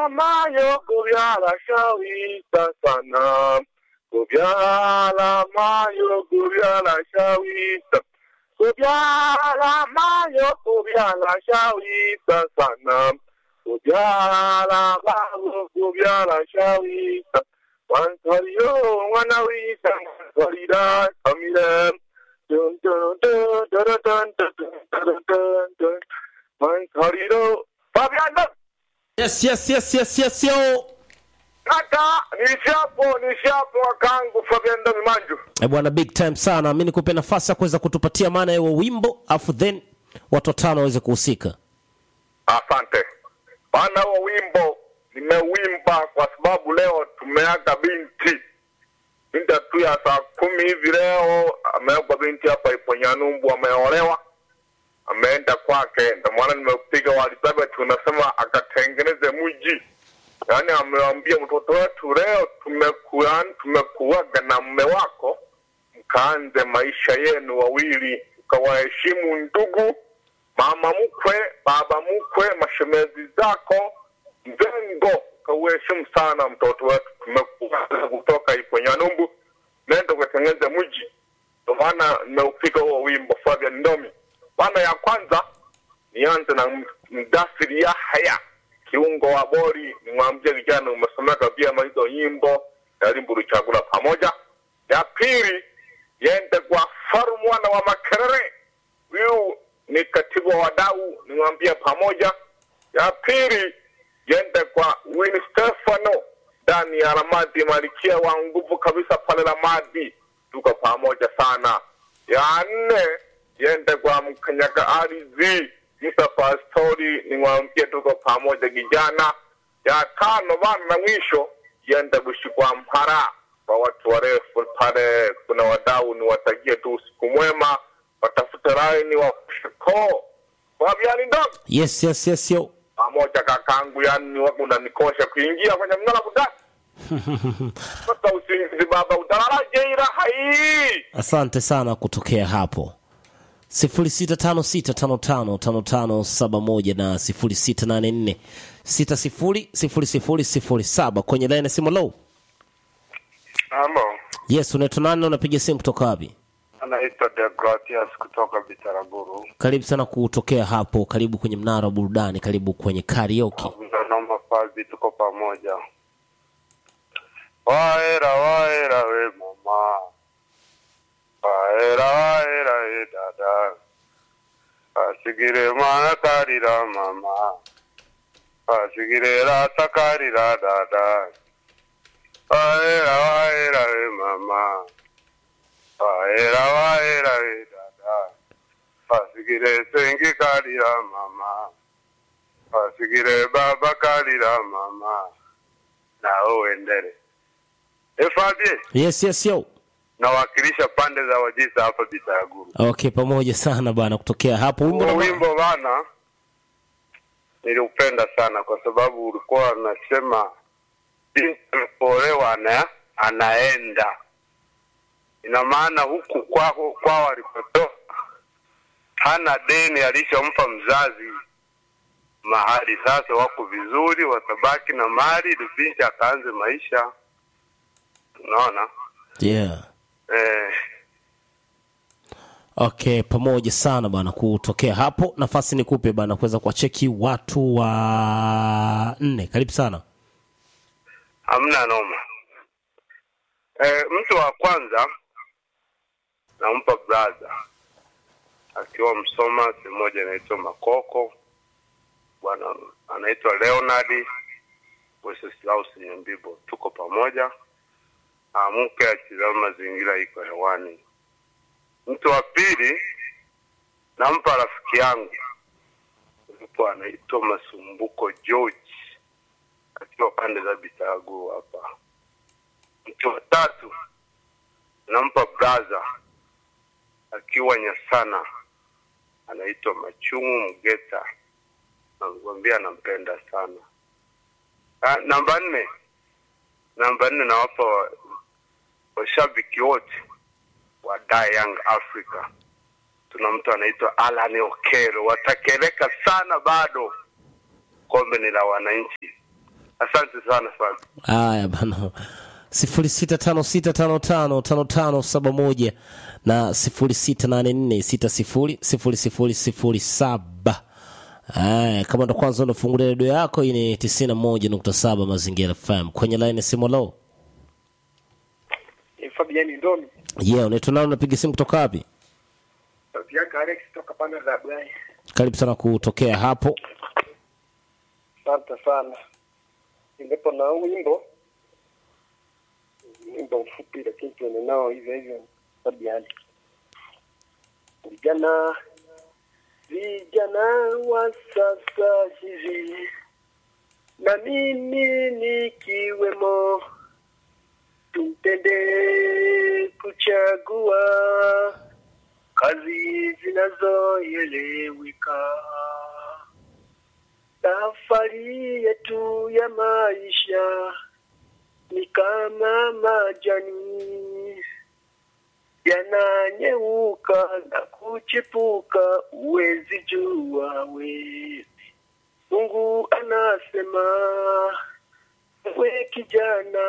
kubyala mayo kubyala shawita sana kubyala mayo kubyala shawita kubyala mayo kubyala shawita sana kubyala mayo kubyala shawita wantoriyo mwana wita wantorira kamire dun dun dun dun dun dun dun dun dun dun wantoriro Fabiano Yes, yes, yes, yes, yes, yo. kaka nishapo nishapo wakangu Fabiano Mimanju Eh, bwana big time sana. Mimi nikupe nafasi ya kuweza kutupatia maana ya huo wimbo afu then watu watano waweze kuhusika. Asante bana, huo wimbo nimewimba kwa sababu leo tumeaga binti binti tu ya saa kumi hivi leo ameagwa binti hapa ipo Nyanumbu, ameolewa ameenda kwake, ndio maana nimepiga wa Elizabeth, unasema akatengeneze mji. Yaani amewambia mtoto wetu leo tumekuwa tumekuaga na mme wako, mkaanze maisha yenu wawili, ukawaheshimu ndugu mama mkwe, baba mkwe, mashemezi zako, mzengo, kauheshimu sana mtoto wetu. Tumekuwa kutoka ipo Nyanumbu, nenda ukatengeneze mji. Ndio maana nimeupiga huo wimbo Fabian Ndomi. Bana ya kwanza nianze na M- Mdasiri Yahya kiungo wa bori, nimwambie vijana umesomeka vyema hizo nyimbo, jaribu kuchagula pamoja. Ya pili yende kwa Faru mwana wa Makerere, huyu ni katibu wa wadau, nimwambie pamoja. Ya pili yende kwa Win Stefano ndani ya Ramadi, malikia wa nguvu kabisa pale Ramadi, tuko pamoja sana. Ya nne yende kwa mkanyaga ardhi Musa Pastori, nimwambie tuko pamoja kijana. Ya tano bana na mwisho yende kushikwa Mpara kwa watu warefu pale, kuna wadau, niwatakie tu usiku mwema, watafute laini wa shiko kwa vyani ndogo Yes, yes, yes, yo. pamoja kakangu, yani wako unanikosha kuingia kwenye mnara kudani sasa usingizi baba utalala jeira hai Asante sana kutokea hapo. 0656555571 na 0684600007 kwenye line ya simu low. Halo, Yes, unaitwa nani na unapiga simu kutoka wapi? anaitwa Deogratias kutoka Bitaraguru. Karibu sana kutokea hapo, karibu kwenye mnara wa burudani, karibu kwenye karaoke. Naomba fazi, tuko pamoja. Waera waera we mama, waera waera we dada, asigire mana karira mama, asigire rata karira dada, waera waera we mama, waera waera we dada, asigire sengi karira mama. asigire baba kalira mama na uendele efabie Yes, yes, yo. nawakilisha pande za wajisa hapa bitaguru Okay, pamoja sana bana kutokea hapo. Wimbo huo na wimbo bana niliupenda sana kwa sababu ulikuwa unasema binti alipoolewa ana, anaenda ina maana huku kwao kwao alipotoka hana deni alishampa mzazi mahali sasa wako vizuri watabaki na mali ili binti akaanze maisha unaona yeah. eh, Okay, pamoja sana bana kutokea hapo. Nafasi nikupe bana kuweza kuwacheki watu wa nne. Karibu sana. hamna noma eh, mtu wa kwanza nampa brother akiwa msoma sehemu moja inaitwa makoko bwana anaitwa leonard weseslaus nyambibo tuko pamoja amke achizama mazingira iko hewani mtu wa pili nampa rafiki yangu mtu anaitwa masumbuko george akiwa pande za Bitagu hapa. Mtu wa tatu nampa braza akiwa Nyasana, anaitwa Machungu Mgeta, namwambia anampenda sana. Ah, namba nne, namba nne nawapa wa- washabiki wote wa Da Young Africa. Tuna mtu anaitwa Alan Okero, watakeleka sana bado, kombe ni la wananchi Asante sana sana. haya bana sifuri sita tano sita tano tano tano tano saba moja na sifuri sita nane nne sita sifuri sifuri sifuri sifuri saba Aya, kama ndo kwanza unafungulia redio yako hii ni tisini na moja nukta saba mazingira fm kwenye laini ya simu lo Ni Fabiani Ndomi. ye yeah, unaitwa nani unapiga simu kutoka wapi Sauti yake Alex toka pande za Bwai. karibu sana kutokea hapo Asante sana. Nilipo na wimbo wimbo mfupi, lakini tuende nao hivyo hivyo. Fabiani, vijana vijana wa sasa hivi na mimi nikiwemo, tupende kuchagua kazi zinazoeleweka. Safari yetu ya maisha ni kama majani yananyeuka na kuchipuka, uwezi jua we. Mungu anasema we kijana,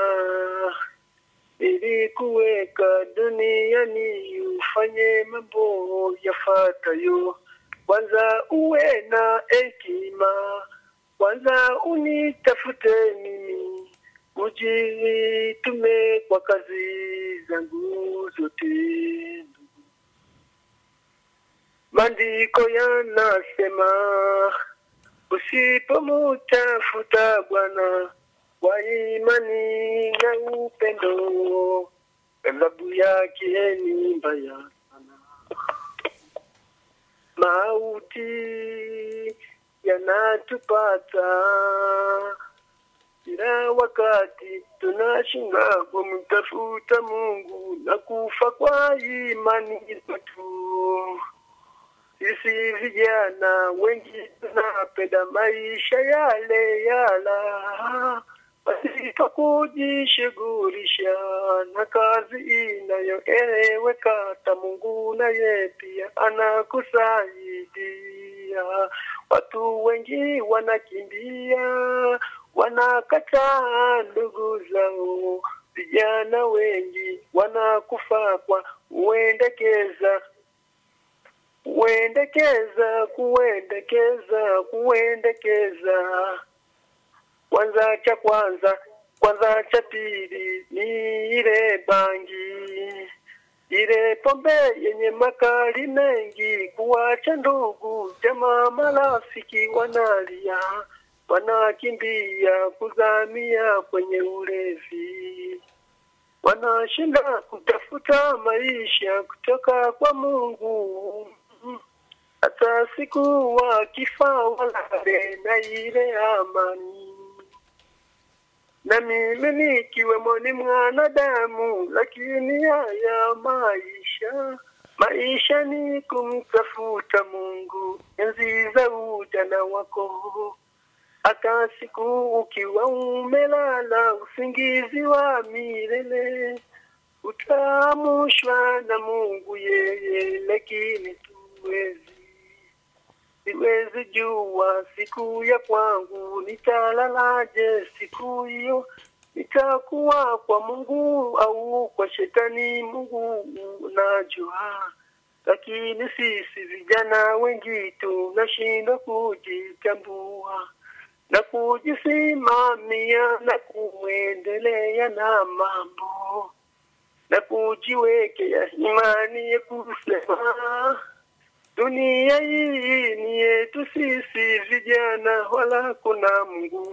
ili kuweka duniani ufanye mambo yafuatayo. Kwanza uwe na hekima, kwanza unitafute mimi, ujitume kwa kazi zangu zote. Maandiko yanasema usipomutafuta Bwana kwa imani na upendo, adhabu yake ni mbaya sana. Mauti yanatupata kila wakati, tunashinda kumtafuta Mungu na kufa kwa imani zetu. Sisi vijana wengi tunapenda maisha yale yala pasipo kujishughulisha na kazi inayoeleweka. Hata Mungu naye pia anakusaidia. Watu wengi wanakimbia, wanakataa ndugu zao. Vijana wengi wanakufa kwa uendekeza kuendekeza kuendekeza kuendekeza kwanza cha kwanza kwanza cha pili ni ile bangi ile pombe yenye makali mengi kuwacha ndugu jamaa marafiki wanalia wanakimbia kuzamia kwenye ulevi wanashinda kutafuta maisha kutoka kwa Mungu hata siku wakifa walale na ile amani. Na mimi nikiwemo ni mwanadamu, lakini haya maisha maisha ni kumtafuta Mungu enzi za ujana wako hata siku ukiwa umelala usingizi wa milele utamushwa na Mungu yeye, lakini tuwezi siwezi jua siku ya kwangu nitalalaje, siku hiyo nitakuwa kwa Mungu au kwa shetani. Mungu unajua, lakini sisi vijana wengi tunashindwa kujitambua na kujisimamia na kuendelea na mambo na kujiwekea imani ya kusema dunia hii ni yetu sisi vijana, wala kuna Mungu.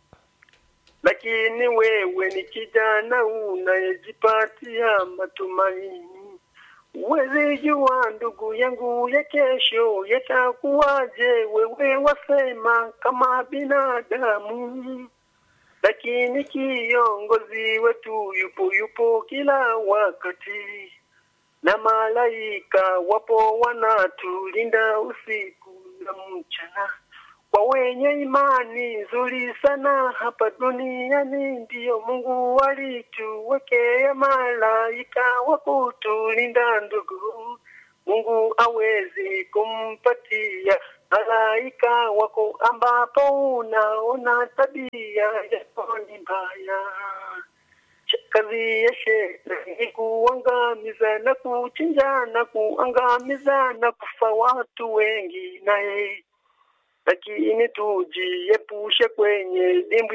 Lakini wewe ni kijana unayejipatia matumaini, Uwezi jua ndugu yangu ya kesho yatakuwaje, wewe wasema kama binadamu, lakini kiongozi wetu yupo yupo kila wakati, na malaika wapo wanatulinda usiku na mchana. Kwa wenye imani nzuri sana hapa duniani, ndiyo Mungu alituwekea malaika wa kutulinda ndugu. Mungu awezi kumpatia malaika wako ambapo unaona tabia yako ni mbaya. Kazi ya shetani ni kuangamiza na kuchinja na kuangamiza na kufa watu wengi naye, lakini tujiepushe kwenye dimbwi